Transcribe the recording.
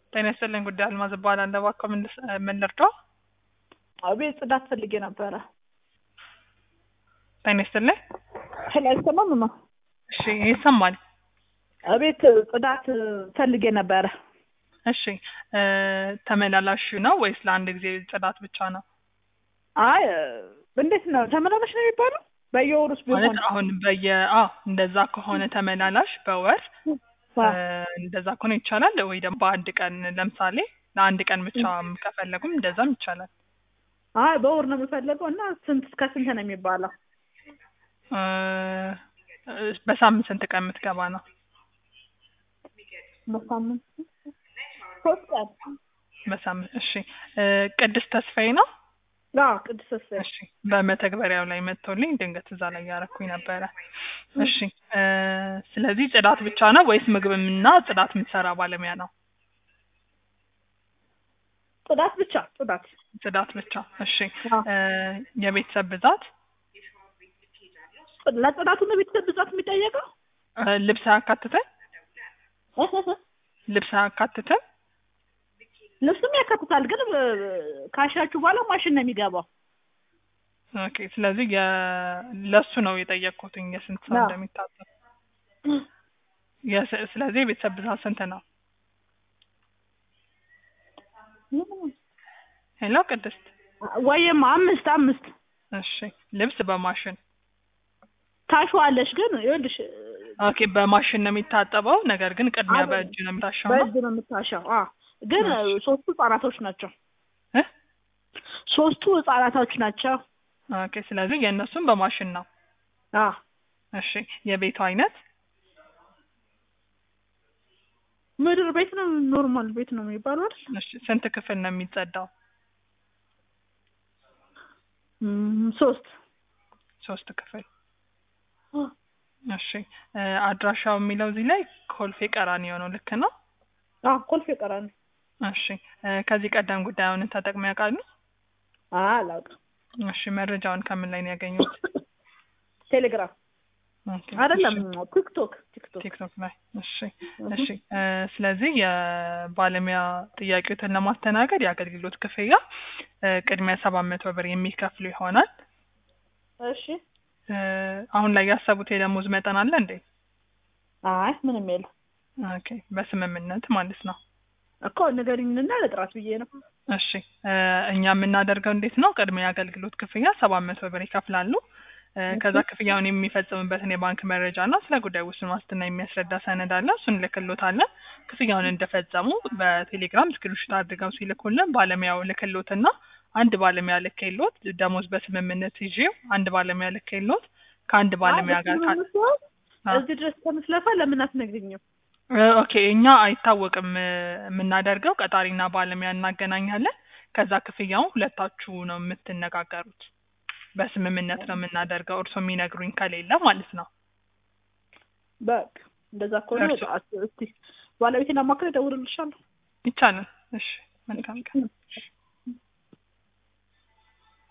ጤና ይስጥልኝ ጉዳይ አልማዝ እባላለሁ። እባክዎ ምን ልስ- ምን ልርዳው? አቤት ጽዳት ፈልጌ ነበረ። ጤና ይስጥልኝ። ሄሎ አይሰማም? ማ እሺ ይሰማል። አቤት ጽዳት ፈልጌ ነበረ። እሺ እ ተመላላሽ ነው ወይስ ለአንድ ጊዜ ጽዳት ብቻ ነው? አይ እንዴት ነው ተመላላሽ ነው የሚባለው? በየወሩስ ማለት ቢሆን አሁን በየ አ እንደዛ ከሆነ ተመላላሽ በወር እ እንደዛ ከሆነ ይቻላል ወይ ደግሞ በአንድ ቀን ለምሳሌ ለአንድ ቀን ብቻ ከፈለጉም እንደዛም ይቻላል። አይ በወር ነው የምፈልገው እና ስንት እስከ ስንት ነው የሚባለው? እ በሳምንት ስንት ቀን የምትገባ ነው? በሳምንት ሶስት ቀን። በሳምንት እሺ እ ቅድስት ተስፋዬ ነው? አዎ ቅዱስ ተስፋዬ። እሺ በመተግበሪያው ላይ መጥቶልኝ ድንገት እዛ ላይ ያረኩኝ ነበረ። እሺ እ ስለዚህ ጽዳት ብቻ ነው ወይስ ምግብምና ጽዳት የምትሰራ ባለሙያ ነው? ጽዳት ብቻ ጽዳት። ጽዳት ብቻ። እሺ አዎ። እ የቤተሰብ ብዛት ለጽዳቱ ነው ቤተሰብ ብዛት የሚጠየቀው? እ ልብስ አያካትትም? ልብስ አያካትትም? ልብስም ያካትታል፣ ግን እ ካሻችሁ በኋላ ማሽን ነው የሚገባው። ኦኬ ስለዚህ የ ለሱ ነው የጠየቅኩትኝ የስንት ሰው አዎ። እንደሚታጠብ። የስ- ስለዚህ የቤተሰብ ብዛት ስንት ነው? ሄሎ ቅድስት። ወይም አምስት አምስት እሺ ልብስ በማሽን ታሸዋለሽ፣ ግን ይኸውልሽ ኦኬ በማሽን ነው የሚታጠበው። ነገር ግን ቅድሚያ አይደለም። በእጅ ነው የሚታሸው ነው? በእጅ ነው የምታሻው። አዎ፣ ግን እሺ። ሶስቱ ህጻናቶች ናቸው። እ? ሶስቱ ህጻናቶች ናቸው። ኦኬ ስለዚህ የእነሱም በማሽን ነው። አዎ እሺ የቤቱ አይነት ምድር ቤት ነው፣ ኖርማል ቤት ነው የሚባለው አይደል? እሺ ስንት ክፍል ነው የሚጸዳው? እም፣ ሶስት ሶስት ክፍል። እሺ እ አድራሻው የሚለው እዚህ ላይ ኮልፌ ቀራኒዮ ነው። ልክ ነው? አዎ ኮልፌ ቀራኒ። እሺ እ ከዚህ ቀደም ጉዳዩን ተጠቅመው ያውቃሉ? አዎ አላውቅም። እሺ መረጃውን ከምን ላይ ነው ያገኙት? ቴሌግራም ኦኬ፣ አይደለም እሺ፣ ቲክቶክ ቲክቶክ። ቲክቶክ ላይ። እሺ እሺ እ ስለዚህ የባለሙያ ጥያቄዎትን ለማስተናገድ የአገልግሎት ክፍያ እ ቅድሚያ ሰባት መቶ ብር የሚከፍሉ ይሆናል። እሺ። እ አሁን ላይ ያሰቡት የደሞዝ መጠን አለ እንዴ? አይ ምንም የለም ኦኬ በስምምነት ማለት ነው። እኮ ንገሪኝና ለጥራት ብዬ ነው። እሺ እ እኛ የምናደርገው እንዴት ነው? ቅድሚያ የአገልግሎት ክፍያ ሰባት መቶ ብር ይከፍላሉ። እ ከዛ ክፍያውን የሚፈጽምበትን የባንክ መረጃ እና ስለ ጉዳዩ ውስን ዋስትና የሚያስረዳ ሰነድ አለ። እሱን ልክሎታለን። ክፍያውን እንደፈጸሙ በቴሌግራም ስክሪንሾት አድርገው ሲልኩልን ባለሙያው ልክሎትና አንድ ባለሙያ ልኬሎት ደሞዝ በስምምነት ይዤው አንድ ባለሙያ ልኬሎት ከአንድ ባለሙያ አይ፣ ጋር እሱ ካ- ነው የምትሆን? አ- እዚህ ድረስ ከምትለፋ ለምን አትነግሪኝም? እ ኦኬ እኛ አይታወቅም እ የምናደርገው ቀጣሪና ባለሙያ እናገናኛለን። ከዛ ክፍያውን ሁለታችሁ ነው የምትነጋገሩት። በስምምነት ነው የምናደርገው እርሶ የሚነግሩኝ ከሌለ ማለት ነው። በቃ እንደዛ ከሆነ እርሱ- እስቲ ባለቤቴን አማክሬ እደውልልሻለሁ። ይቻላል። እሺ መልካም ቀን።